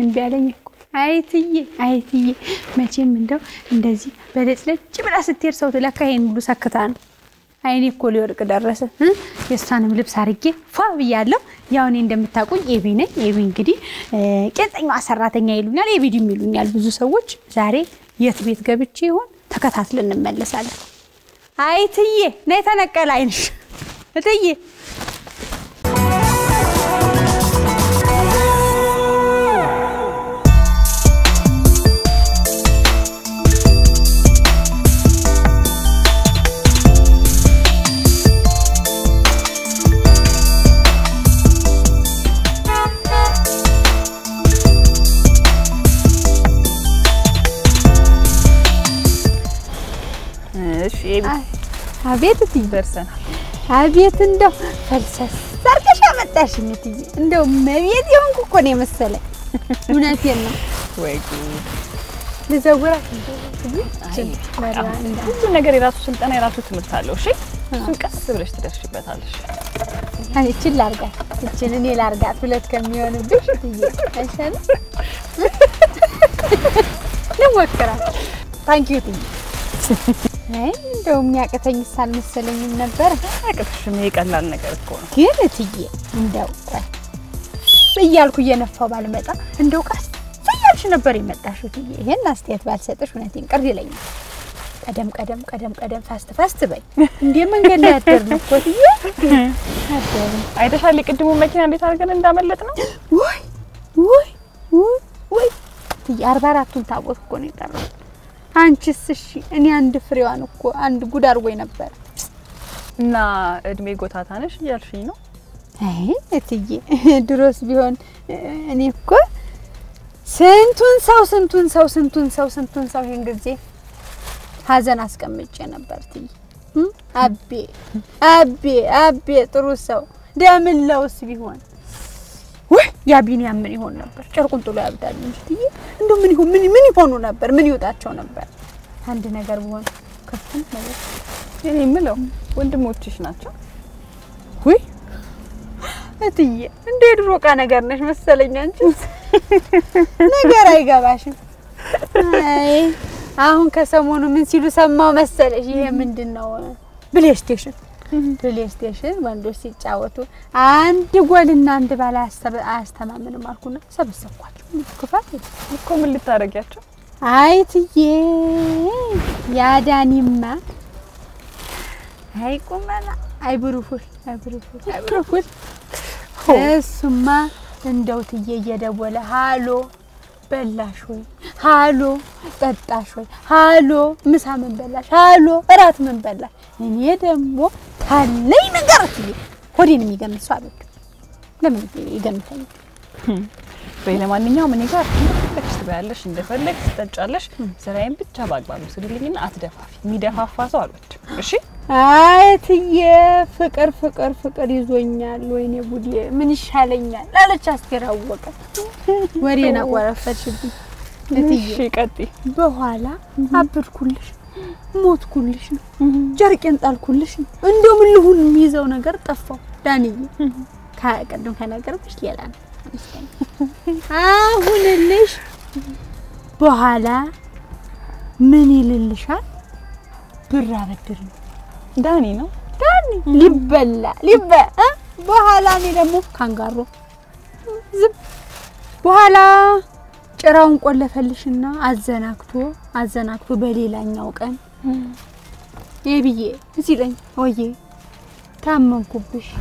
እምቢ አለኝ እኮ አይትዬ አይትዬ መቼም እንደው እንደዚህ በለጭለጭ ብላ ስትሄድ ሰው ትለካ ይሄን ሁሉ ሰክታ ነው። አይኔ እኮ ሊወድቅ ደረሰ። እ? የእሷንም ልብስ አርጌ ፏ ብያለሁ። ያው እኔ እንደምታውቁኝ ኤቢ ነኝ። ኤቢ እንግዲህ እ፣ ቄንጠኛዋ ሰራተኛ ይሉኛል፣ ኤቢዲም ይሉኛል ብዙ ሰዎች። ዛሬ የት ቤት ገብቼ ይሆን ተከታትለን እንመለሳለን። አይትዬ ነይ ተነቀል አይንሽ እትዬ እሺ ኤቢ አቤት እትዬ ደርሰናል። አቤት እንደው ፈልሰስ ሰርተሽ አመጣሽኝ እትዬ። እንደው መቤት የሆንኩ እኮ ነው የመሰለኝ። እውነቴን ነው። ወይ ጉድ! ልዘውራት ሁሉ ነገር የራሱ ስልጠና የራሱ ትምህርት አለው። እሺ እሱን ቀስ ብለሽ ትደርሽበታለሽ። እችን ላርጋት፣ እችን እኔ ላርጋት። ሁለት ከሚሆንብሽ እትዬ አይሻልም? ልሞክራት። ታንኪዩ እትዬ። አይ እንደው የሚያቅተኝ አልመሰለኝም ነበር። አያቅትሽም። ይሄ ቀላል ነገር እኮ ነው። ግን እትዬ እንደው ቆይ እያልኩ እየነፋው ባልመጣ እንደው ቀስ እያልሽ ነበር የመጣሽው እትዬ። ይሄን አስተያየት ባልሰጥሽ እውነቴን ቅር ይለኛል። ቀደም ቀደም ቀደም ቀደም ፋስት ፋስት በይ እንዴ መንገድ ላይ አደርን እኮ እትዬ አደርን። አይተሻል የቅድሙ መኪና እንዴት አድርገን እንዳመለጥ ነው። ወይ ወይ ወይ ወይ እትዬ አርባ አራቱን ታቦት እኮ ነው የቀረው። አንቺስ እሺ እኔ አንድ ፍሬዋን እኮ አንድ ጉድ አድርጎኝ ነበር። እና እድሜ ጎታታ ነሽ እያልሽኝ ነው። አይ እትዬ ድሮስ ቢሆን እኔ እኮ ስንቱን ሰው ስንቱን ሰው ስንቱን ሰው ስንቱን ሰው ይህን ጊዜ ሀዘን አስቀምጬ ነበር እትዬ እ? አቤ አቤ አቤ ጥሩ ሰው ደምለውስ ቢሆን ወይ ያ ቢኒያም ምን ይሆን ነበር? ጨርቁን ጥሎ ያብዳል እንጂ እትዬ እንደው ምን ይሆን ምን ምን ይሆኑ ነበር? ምን ይወጣቸው ነበር? አንድ ነገር ቢሆን ከፍተን ነገር እኔ የምለው ወንድሞችሽ ናቸው። ውይ እትዬ እንደ የድሮ ዕቃ ነገር ነሽ መሰለኝ። አንቺ ነገር አይገባሽም። አይ አሁን ከሰሞኑ ምን ሲሉ ሰማው መሰለሽ? ይሄ ምንድን ነው? ፕሌይስቴሽን ፕሌይስቴሽን ወንዶች ሲጫወቱ አንድ ጎልና አንድ ባል አያስተብ- አያስተማምንም አልኩና ሰበሰብኳቸው። ክፋት የለም። እኮ ምን ልታደርጊያቸው? አይ እትዬ ያዳኒማ አይ ቁመና አይ ብሩፉል አይ ብሩፉል አይ ብሩፉል እሱማ እንደው እትዬ እየደወለ ሃሎ በላሽ ወይ ሃሎ ጠጣሽ ወይ ሃሎ ምሳ ምን በላሽ ሃሎ እራት ምን በላሽ እኔ ደግሞ ካለኝ ነገር እትዬ ሆዴን የሚገምት ሰው አበቅ ለምን ይገምተኝ በይ ለማንኛውም እኔ ጋር እንደፈለግሽ ትበያለሽ፣ እንደፈለግሽ ትጠጫለሽ። ስራዬን ብቻ በአግባቡ ስሪልኝና አትደፋፊ። የሚደፋፋ ሰው አልወድም። እሺ አይ እትዬ ፍቅር ፍቅር ፍቅር ይዞኛል። ወይኔ ጉዴ ምን ይሻለኛል አለች አስቴር አወቀ። ወሬን አቆረፈችብኝ እትዬ። እሺ ቀጥይ። በኋላ አበድኩልሽ፣ ሞትኩልሽ ነው ጨርቄን ጣልኩልሽ ነው። እንደው ምን ልሁን የሚይዘው ነገር ጠፋው። ዳንዬ ከቅድም ከነገርኩሽ ሌላ ነው አመስገኝ። አሁንልሽ በኋላ ምን ይልልሻል? ብር አበድር ነው ዳኒ ነው ዳኒ ሊበላ ሊበ እ? በኋላ እኔ ደግሞ ካንጋሮ ዝም በኋላ ጭራውን ቆለፈልሽና አዘናግቶ አዘናግቶ በሌላኛው ቀን የብዬ ሲለኝ ወዬ ታመንኩብሽ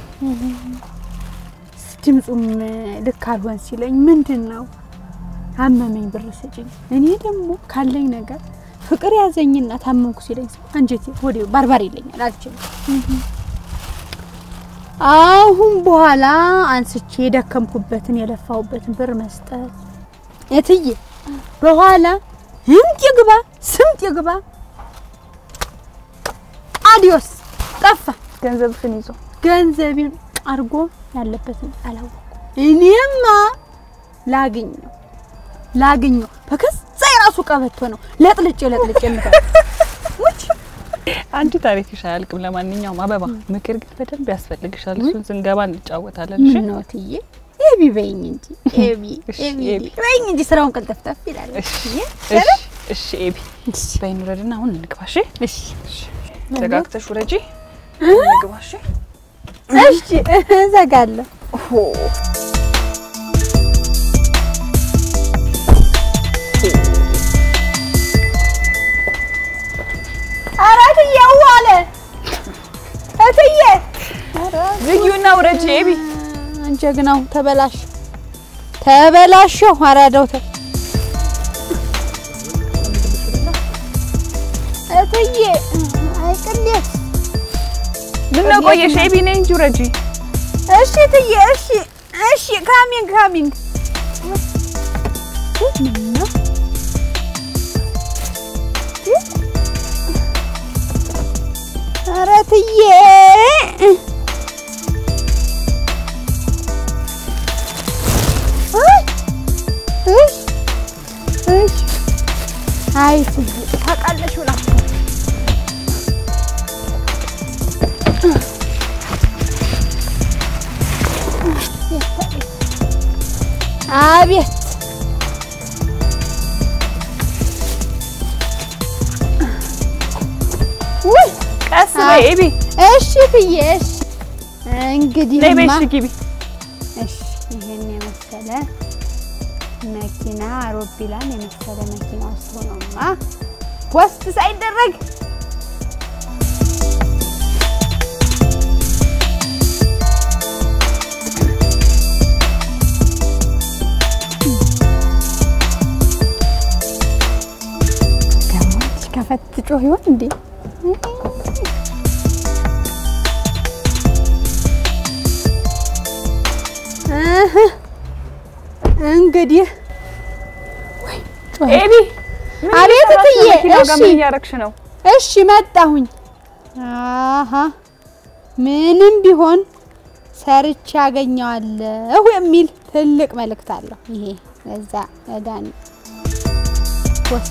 ድምፁም ልክ አልሆን ሲለኝ ምንድን ነው አመመኝ ብር ስጭኝ እኔ ደግሞ ካለኝ ነገር ፍቅር ያዘኝና ታመንኩ ሲለኝ አንጀቴ ወዲሁ ባርባር ይለኛል አልችልም አሁን በኋላ አንስቼ የደከምኩበትን የለፋሁበትን ብር መስጠት እትዬ በኋላ ህምጥ ይግባ ስምጥ ይግባ አዲዮስ ጠፋ ገንዘብሽን ይዞ ገንዘቤን አድርጎ ያለበትን አላወኩም እኔማ ላግኘው ላግኘው በከዛ የራሱ ቀበቶ ነው ለጥልጭ ለጥልጭ የምታ አንቺ ታሪክሽ አያልቅም። ለማንኛውም አበባ ምክር ግን በደንብ ያስፈልግሻል። እሱን ስንገባ እንጫወታለን። እሺ ምን ነው እትዬ ይህ ኤቢ በይኝ እንጂ ኤቢ እሺ፣ ኤቢ ኤቢ። በይኝ እንጂ ስራውን ቀልጠፍጠፍ ይላል። እሺ እሺ እሺ እሺ ኤቢ በይ እንውረድና አሁን እንግባ። እሺ እሺ ተረጋግተሽ ውረጂ። እንግባ። እሺ እሺ እዘጋለሁ። ሆ ኧረ እትዬ ው አለ እትዬ ዝጊውና ውረጂ ኤቢ። ጀግናው ተበላሽ ተበላሸሁ። አራዳው ተ እትዬ አይቅሌት ምን ነው ቆየሽ ኤቢ? ነይ እንጂ ውረጂ። እሺ እትዬ እሺ እሺ ካሚንግ ካሚንግ ምነው ኧረ እትዬ እሽ እሽ አይ እትዬ ታውቃለሽ ብላ አቤት ውይ ቀስ በይ ኤቢ። እሺ እትዬ እሺ እንግዲህ ነይ በይ እሺ ግቢ። እሺ ይሄን የመሰለ መኪና አውሮፕላን የመሰለ መኪና ውስጥ ሆኖማ ፖስት ሳይደረግ ገማች ከፈት ጮህ ይሆን እንዴ? እህ እንግዲህ ወይ ጮኸ። ኤቢ ምን አቤት እየሰራሽ ነው? እትዬ፣ መኪናው ጋር እሺ። ምን እያደረግሽ ነው? እሺ መጣሁኝ። አሀ ምንም ቢሆን ሰርቼ አገኘዋለሁ የሚል ትልቅ መልእክት አለው። ይሄ ለዛ ለዳኒ ወስ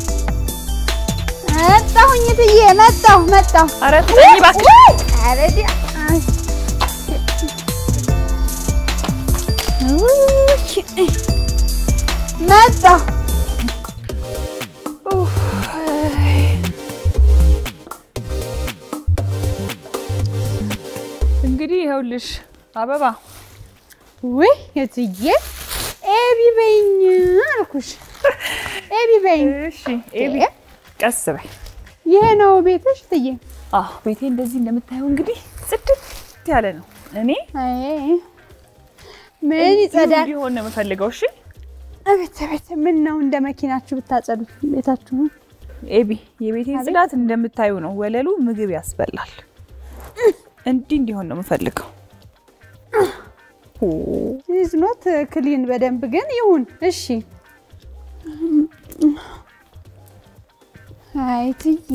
መጣሁኝ እትዬ መጣሁ መጣሁ። ኧረ ተጠኝ እባክሽ። ወይ! ኧረ ዲያ አይ። ውይ! መጣሁ እንግዲህ ይኸውልሽ አበባ ውይ እትዬ ኤቢ በይኝ አልኩሽ። ኤቢ በይኝ። እሺ ኤቢ ቀስ በይ። ይሄ ነው ቤትሽ እትዬ? አዎ ቤቴ እንደዚህ እንደምታየው እንግዲህ ጽድት ያለ ነው። እኔ አይ ምን ይጸዳል? ቢሆን ነው የምፈልገው። እሺ አቤት አቤት፣ ምን ነው እንደ መኪናችሁ ብታጸዱት ቤታችሁን። ኤቢ የቤቴን ጽዳት እንደምታዩ ነው። ወለሉ ምግብ ያስበላል። እንዲህ እንዲሆን ነው የምፈልገው። ኦ ኢዝ ኖት ክሊን በደንብ ግን ይሁን። እሺ አይ እትዬ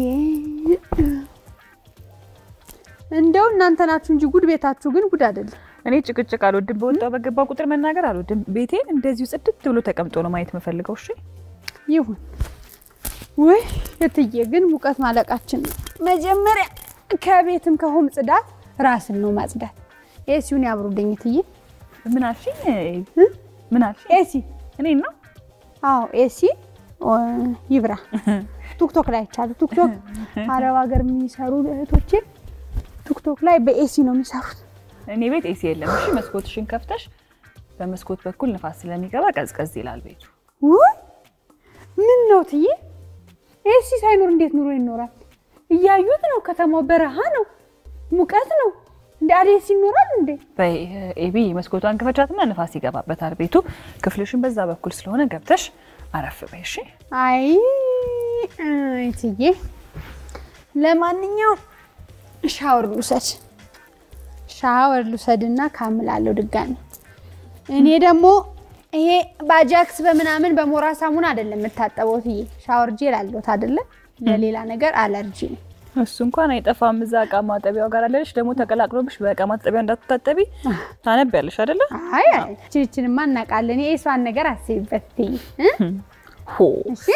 እንደው እናንተ ናችሁ እንጂ ጉድ ቤታችሁ ግን ጉድ አይደለም። እኔ ጭቅጭቅ አልወድም። በወጣው በገባ ቁጥር መናገር አልወድም። ቤቴን እንደዚሁ ጽድት ብሎ ተቀምጦ ነው ማየት የምፈልገው። እሺ ይሁን ውይ እትዬ ግን ሙቀት ማለቃችን ነው። መጀመሪያ ከቤትም ከሆም ጽዳት ራስን ነው ማጽዳት። ኤሲውን ያብሩልኝ እትዬ። ምን አልሽኝ? ምን አልሽኝ? ኤሲ እኔ ነው አዎ ኤሲ ይብራ። ቲክቶክ ላይ አይቻሉ። ቲክቶክ አረብ ሀገር የሚሰሩ እህቶቼ ቲክቶክ ላይ በኤሲ ነው የሚሰሩት። እኔ ቤት ኤሲ የለም። እሺ መስኮትሽን ከፍተሽ በመስኮት በኩል ንፋስ ስለሚገባ ቀዝቀዝ ይላል ቤቱ። ውይ ምን ነው እትዬ ኤሲ ሳይኖር እንዴት ኑሮ ይኖራል? እያዩት ነው። ከተማው በረሃ ነው፣ ሙቀት ነው። እንደ አለ ኤሲ ይኖራል እንዴ? በይ ኤቢ መስኮቷን ክፈቻትና ንፋስ ይገባበታል ቤቱ። ክፍልሽን በዛ በኩል ስለሆነ ገብተሽ አረፍ በይ እሺ። አይ አይ እትዬ ለማንኛውም ሻወር ልውሰድ ሻወር ልውሰድና ካምላለሁ ድጋሚ። እኔ ደግሞ ይሄ ባጃክስ በምናምን በሞራ ሳሙና አይደለም የምታጠበው እትዬ፣ ሻወር ጄል አለሁት አይደለ? ለሌላ ነገር አለርጂ ነው። እሱ እንኳን አይጠፋም። እዛ እቃ ማጠቢያው ጋር አለልሽ። ደግሞ ተቀላቅሎብሽ በእቃ ማጠቢያ እንዳትታጠቢ ታነቢያለሽ አይደለ? አይ አይ ችንችንማ እናውቃለን። የእሷን ነገር አስቢበት እትዬ እ? ሆ እሺ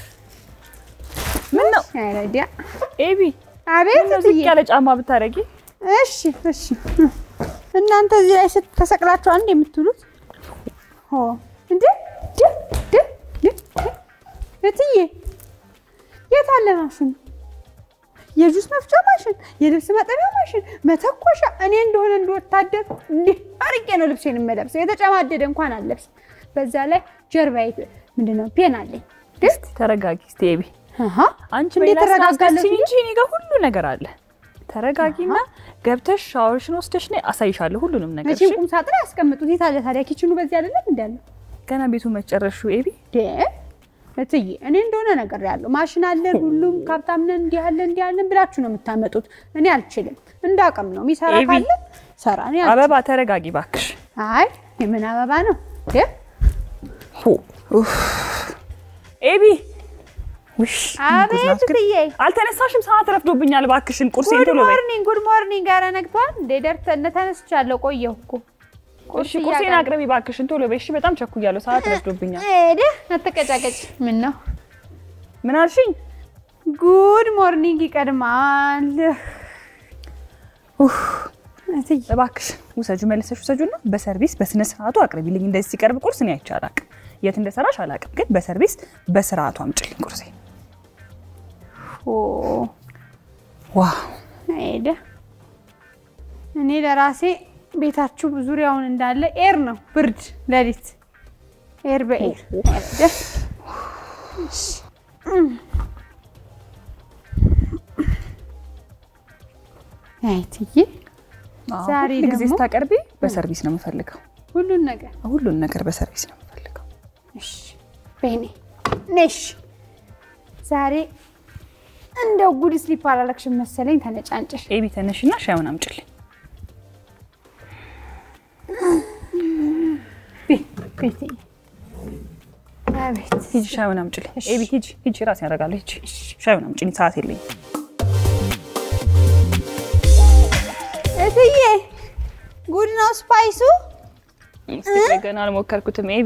ምን ነው አይረዲያ ኤቢ አቤት ምነው ዝቅ እትዬ ያለ ጫማ ብታረጊ? እሺ እሺ እናንተ እዚህ ላይ ስት- ተሰቅላችሁ አንድ የምትውሉት ሆ እንዴ ድ ድ ድ እትዬ የት አለ ማሽን? የጁስ መፍጫ ማሽን፣ የልብስ ማጠቢያ ማሽን፣ መተኮሻ። እኔ እንደሆነ እንደ ወታደር እንዲህ አርቄ ነው ልብሴን የምለብሰው። የተጨማደደ እንኳን አልለብስም። በዛ ላይ ጀርባዬ ምንድን ነው ፔን አለኝ። ግን ተረጋጊ እስቲ ኤቢ። አሃ አንቺ እንዴት በሌላ ስራ ተረጋጋለሁ አስገስኝ ብዬ? እንጂ እኔ ጋር ሁሉ ነገር አለ። ተረጋጊና ገብተሽ ሻወርሽን ወስደሽ ነይ፣ አሳይሻለሁ ሁሉንም ነገር። መቼም እሺ? ቁም ሳጥን ያስቀምጡት የት አለ ታዲያ? ኪችኑ በዚህ አይደለም እንዳለ ገና ቤቱ መጨረሹ ኤቢ። ደ እትዬ እኔ እንደሆነ ነገር ያለው ማሽን አለን፣ ሁሉም ካብታም ነን፣ እንዲህ አለን እንዲህ አለን ብላችሁ ነው የምታመጡት። እኔ አልችልም። እንዳቅም ነው የሚሰራ ኤቢ። ካለ ሰራ። እኔ አልችልም። አበባ ተረጋጊ ባክሽ። አይ የምን አበባ ነው ደ ኤቢ ውሽ አቤት እትዬ። አልተነሳሽም? ሰዓት ረፍዶብኛል። ባክሽን ቁርሴን ጉድ ቶሎ በይ። ሞርኒንግ ጉድ ሞርኒንግ። ኧረ ነግቷል እንዴ? ደርተን ተነስቻለሁ። ቆየሁ እኮ እሺ ቁርሴን አቅርቢ ባክሽን ቶሎ በይ። እሺ በጣም ቸኩያለሁ። ሰዓት ረፍዶብኛል። ሄደ አትቀጫቀጭ። ምን ነው ምን አልሽኝ? ጉድ ሞርኒንግ ይቀድማል። ኡፍ እትዬ እባክሽ ውሰጁ፣ መልሰሽ ውሰጁና በሰርቪስ በስነ ስርዓቱ አቅርቢልኝ። እንደዚህ ሲቀርብ ቁርስ እኔ አይቼ አላቅም። የት እንደሰራሽ አላቅም፣ ግን በሰርቪስ በስርዓቱ አምጪልኝ ቁርሴ። ኦ ዋው ሄደ። እኔ ለራሴ ቤታችሁ ዙሪያውን እንዳለ ኤር ነው፣ ብርድ ሌሊት ኤር በኤር ሄደ። አይ እትዬ ዛሬ ሁል ጊዜ ደግሞ- ስታቀርቢ በሰርቪስ ነው የምፈልገው። ሁሉን ነገር ሁሉን ነገር በሰርቪስ ነው የምፈልገው። እሺ በይኔ ነሽ። ዛሬ እንደው ጉድ ስሊፕ አላለክሽም መሰለኝ ተነጫንጨሽ። ኤቢ ተነሽና ሻዩን አምጪልኝ። ቤት አቤት ሂጂ ሻዩን አምጪልኝ። ኤቢ ሂጂ ሂጂ፣ ራሴ ያደርጋለሁ። ሂጂ ሻዩን አምጪልኝ፣ ሰዓት የለኝም። እትዬ ጉድ ነው ስፓይሱ። እስቲ ቆይ ገና አልሞከርኩትም። ኤቢ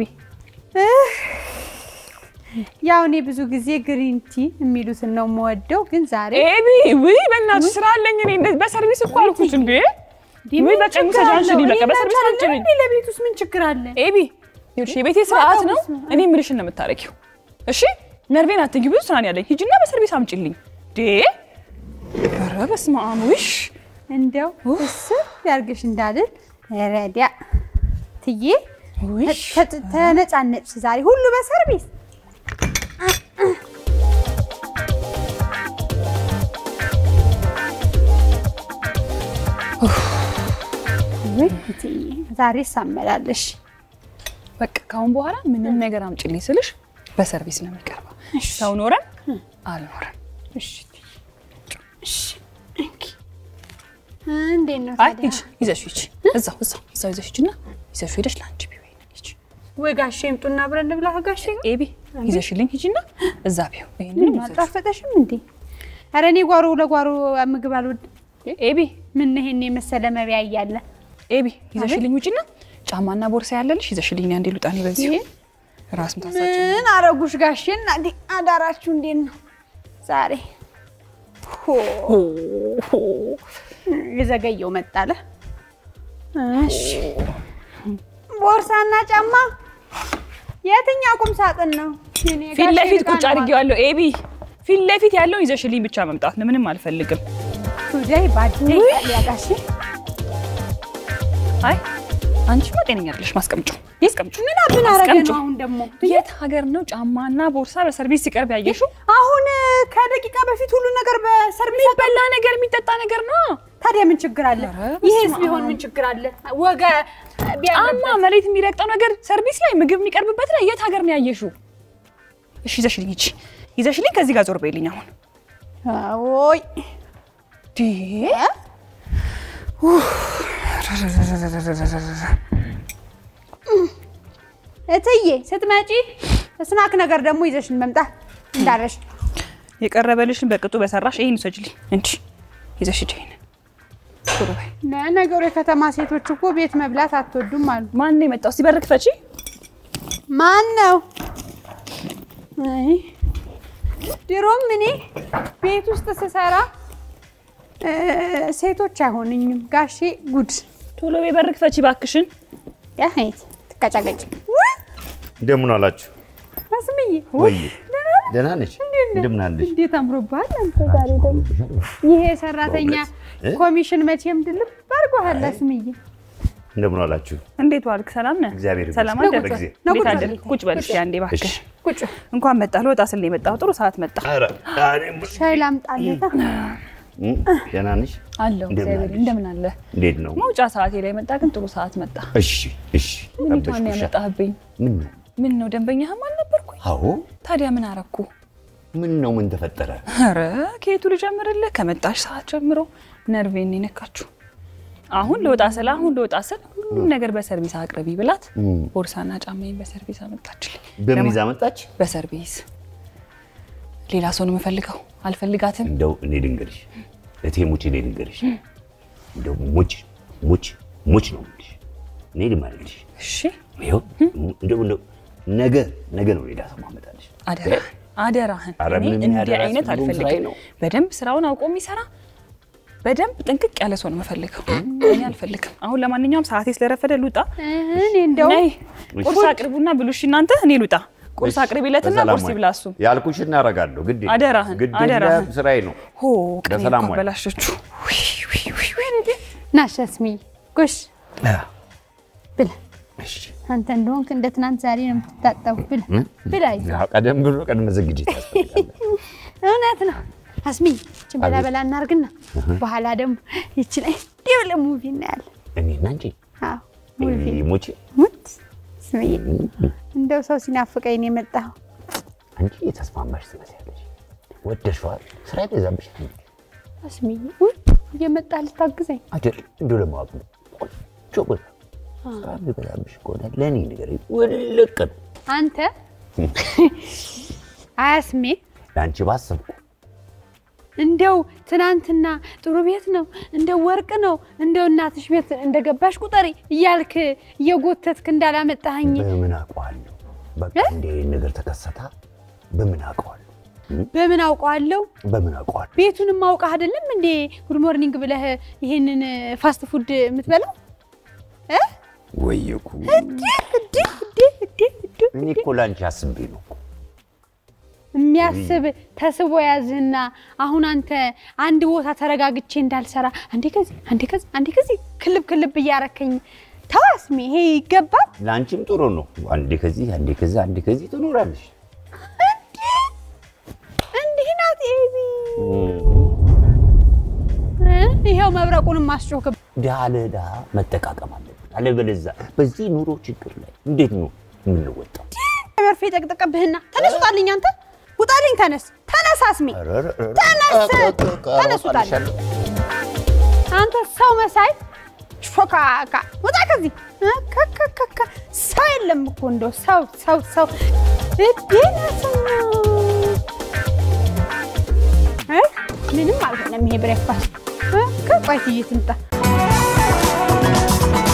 ያው እኔ ብዙ ጊዜ ግሪን ቲ የሚሉትን ነው የምወደው፣ ግን ዛሬ ኤቢ ውይ በእናትሽ ስራ አለኝ እኔ እንደዚህ በሰርቪስ እኮ አልኩሽ እንዴ። ውይ ምን በቃ ችግር ውሰጂ አንቺ አለው? በቃ እኔ በሰርቪስ እናንተ አምጪልኝ። አይደለም እንዴ? ለቤት ውስጥ ምን ችግር አለ? ኤቢ ይኸውልሽ የቤቴ ስርዓት ነው። በጣም እኔ የምልሽን ነው የምታረጊው። እሺ ነርቬን አትንኪ። ብዙ ስራ ነው ያለኝ። ሂጂና በሰርቪስ አምጪልኝ። ዴ ኧረ በስመ አብ ውሽ እንደው እስር ያርግሽ እንዳልል ረዲያ ትዬ ውሽ ተ- ተነጫነጭ ዛሬ ሁሉ በሰርቪስ ውይ እትዬ ዛሬ ሳመላለሽ በቃ ካሁን በኋላ ምንም ነገር አምጪልኝ ስልሽ በሰርቪስ ነው የሚቀርበው። ሰው ኖረን አልኖረን። እሺ እትዬ፣ እሺ እንኪ እንዴት ነው አይ ታዲያ? ሂጂ ይዘሽ ሂጂ። እዛው እዛው እዛው ይዘሽ ሂጂና ይዘሽ ሄደሽ ለአንቺ ቢሆን ሂጂ። ወይ ጋሼ ይምጡና አብረን እንብላ ከጋሼ ጋር ኤቢ ይዘሽልኝ ሂጂና እዛ ቢሆን ይሄንን ይዘሽ አልጣፈጠሽም እንዴ? ኧረ እኔ ጓሮ ለጓሮ ምግብ አልወድም። ኤቢ ምን ይሄን የመሰለ መቢያ እያለ ኤቢ ይዘሽልኝ ውጪና ጫማና ቦርሳ ያለልሽ ይዘሽልኝ አንዴ ሉጣኔ በዚሁ ይሄ? ራስ ምታሳጭ ምን አረጉሽ ጋሼ? እናቴ አዳራችሁ እንዴት ነው ዛሬ? ሆ የዘገየው መጣለ። እሺ ቦርሳና ጫማ የትኛው ቁም ሳጥን ነው? የኔ ፊት ጋሼ ለፊት ዕቃ ቁጭ ነው አድርጌዋለሁ። ኤቢ ፊት ለፊት ያለውን ይዘሽልኝ ብቻ መምጣት ነው። ምንም አልፈልግም። ቱዴይ ባዴ ያ ጋሼ አይ አንቺማ ጤነኛ አይደለሽ። ማስቀምጩ ማስቀምጩ ምን አብን አረገ አስቀምጪው። ነው አሁን ደግሞ የት ሀገር ነው ጫማና ቦርሳ በሰርቪስ ሲቀርብ ያየሽው? አሁን ከደቂቃ በፊት ሁሉ ነገር በሰርቪስ የሚበላ ነገር የሚጠጣ ነገር ነው። ታዲያ ምን ችግር አለ? ኧረ በስመ ይሄስ አብ። ቢሆን ምን ችግር አለ? ወገ ጫማ ቢያምርበት መሬት የሚረግጠው ነገር ሰርቪስ ላይ ምግብ የሚቀርብበት ላይ የት ሀገር ነው ያየሽው? እሺ ይዘሽልኝ ሂጂ፣ ይዘሽልኝ ከዚህ ጋር ዞር በይልኝ አሁን ወይ ዲ እትዬ ስትመጪ ስናክ ነገር ደግሞ ይዘሽን መምጣት እንዳለሽ የቀረበልሽን በቅጡ በሰራሽ ይሄን ውሰጂልኝ እንጂ ይዘሽ ሂጂ። ይሄንን ቶሎ በይ። ነገሩ የከተማ ሴቶች እኮ ቤት መብላት አትወዱም አሉ። ማን ነው የመጣው? እስቲ በር ክፈቺ። ማን ነው? አይ ድሮም እኔ ቤት ውስጥ ስሰራ እ ሴቶች አይሆንኝም። ጋሼ ጉድ ቶሎ በይ በር ክፈቺ እባክሽን። ያሄት ትቀጫቀጭ እንደምን አላችሁ? አስምዬ ወይ ደህና ነሽ? እንደምን አለሽ? እንዴት አምሮብሃል አንተ ዛሬ ደግሞ ይሄ ሰራተኛ እ? ኮሚሽን መቼም ድልብ አድርጎሃል አስምዬ እንደምን አላችሁ? እንዴት ዋልክ? ሰላም ነህ? እግዚአብሔር ሰላም ይመስገን። አደርክ? በጊዜ ነው እንዴት ቁጭ አደርክ? በል። ቁጭ በል እስኪ አንዴ እባክህ። እሺ። ቁጭ እንኳን መጣህ። ልወጣ ስል ነው የመጣሁ። ጥሩ ሰዓት መጣ ኧረ እኔም ሻይ ላምጣልህ እ? ደህና ነሽ? አለሁ። እንደምን እግዚአብሔር አለሽ? እንደምን አለ። እንዴት ነው? መውጫ ሰዓቴ ላይ መጣ፣ ግን ጥሩ ሰዓት መጣ። እሺ እሺ። ምን ነው ጠበሽኩሻ። ያመጣህብኝ? ምን ነው? ምን ነው ደንበኛህም አልነበርኩኝ? አዎ። ታዲያ ምን አረኩ? ምን ነው? ምን ተፈጠረ? ኧረ ከየቱ ልጀምርልህ? ከመጣሽ ሰዓት ጀምሮ ነርቬን ነው የነካችሁ። አሁን ልወጣ ስል አሁን ልወጣ ስል ሁሉም ነገር በሰርቪስ አቅርቢ ብላት እም። ቦርሳና ጫማዬን በሰርቪስ አመጣችልኝ። በምን ለማ- ይዛ መጣች? በሰርቪስ ሌላ ሰው ነው የምፈልገው። አልፈልጋትም። እንደው እኔ ልንገርሽ፣ እቴ ሙች እኔ ልንገርሽ፣ እንደው ሙች ሙች ሙች ነው የምልሽ። እኔ ልማልልሽ እሺ ይኸው እንደው እንደው ነገ ነገ ነው ሌላ ሰው ማመጣልሽ። አደራ አደራህን። ኧረ እኔ ምንም እንዲህ ያደራ አይነት ሁሉም ስራዬ አልፈልግም። ነው። በደንብ ስራውን አውቆ የሚሰራ በደንብ ጥንቅቅ ያለ ሰው ነው የምፈልገው። እኔ አልፈልግም። አሁን ለማንኛውም ሰዓቴ ስለረፈደ ልውጣ። እኔ እንደው ነይ ቁርስ አቅርቡና ብሉ። እሺ እናንተ፣ እኔ ልውጣ። ቁርስ አቅርቢለትና በሰላም ቁርስ ዋይ። ይብላ እሱ። ያልኩሽ እናደርጋለሁ። ግድ የለም። አደራህን፣ ግድ አደራህን። የለም፣ ስራዬ ነው። ሆ ቀኔ በሰላም እኮ ዋይ። አበላሸችው። ውይ፣ ውይ፣ ውይ፣ ውይ። ናሽ አስምዬ ጎሽ ብላ እሺ። አንተ እንደሆንክ እንደ ትናንት ዛሬ ነው የምትታጠቡ ብላ ብላ ይዘህ ያው ቀደም ብሎ ቅድመ ዝግጅት ያስፈልጋል። እውነት ነው አስምዬ ይችን በላ በላ እናርግና በኋላ ደግሞ ይች ላይ እንዲህ ብለህ ሙቪ እናያለን እኔና እንጂ አዎ ሙቪ ሙች ሙት አስምዬ እንደው ሰው ሲናፍቀኝ ነው የመጣኸው አንቺ የተስማማሽ ትመስያለሽ። ወደሽዋል። ስራ ይበዛብሽ አስምዬ ውይ እየመጣህ ልታግዘኝ አይደል? እንደው ለማወቅ ነው። ቆንጆ ቦታ ስራ ይበዛብሽ ከሆነ ለእኔ ንገረኝ። ውልቅ ነው። አንተ አያስሜ ለአንቺ ባሰብኩ እንደው ትናንትና ጥሩ ቤት ነው እንደው ወርቅ ነው እንደው እናትሽ ቤት እንደገባሽ ቁጠሪ እያልክ እየጎተትክ እንዳላመጣኸኝ በምን አውቀዋለሁ? በቃ እንደ ነገር ተከሰታ በምን አውቀዋለሁ? በምን አውቀዋለሁ? በምን አውቀዋለሁ? ቤቱንም አውቀህ አይደለም እንዴ ጉድ ሞርኒንግ ብለህ ይሄንን ፋስት ፉድ የምትበላው እ? ወየኩ እዲ እዲ እዲ እዲ እዲ እኔ እኮ ለአንቺ አስቤ ነው እኮ። የሚያስብ ተስቦ ያዝህና አሁን አንተ አንድ ቦታ ተረጋግቼ እንዳልሰራ አንዴ ከዚህ አንዴ ከዚህ አንዴ ከዚህ ክልብ ክልብ እያረከኝ ተዋስሚ ይሄ ይገባል። ለአንቺም ጥሩ ነው። አንዴ ከዚህ አንዴ ከዚህ አንዴ ከዚህ ትኖራለሽ። እንዲህ ናት ኤቢ። ይኸው መብረቁንም ማስጮክ ድሃ ለድሃ መጠቃቀም አለብን። አለበለዚያ በዚህ ኑሮ ችግር ላይ እንዴት ነው የምንወጣው? መርፌ ጠቅጥቀብህና ተነስ ውጣልኝ፣ አንተ ውጣልኝ፣ ተነስ ተነስ፣ አስሚ ተነስ፣ ተነስ ውጣልኝ። አንተ ሰው መሳይ ሾካካ ውጣ ከዚህ ከከከከ ሰው የለም እኮ እንደው ሰው ሰው ሰው እዴነስና ምንም አልሆነም ይሄ ብሬክፋስት ከቋይት ትይት ምጣ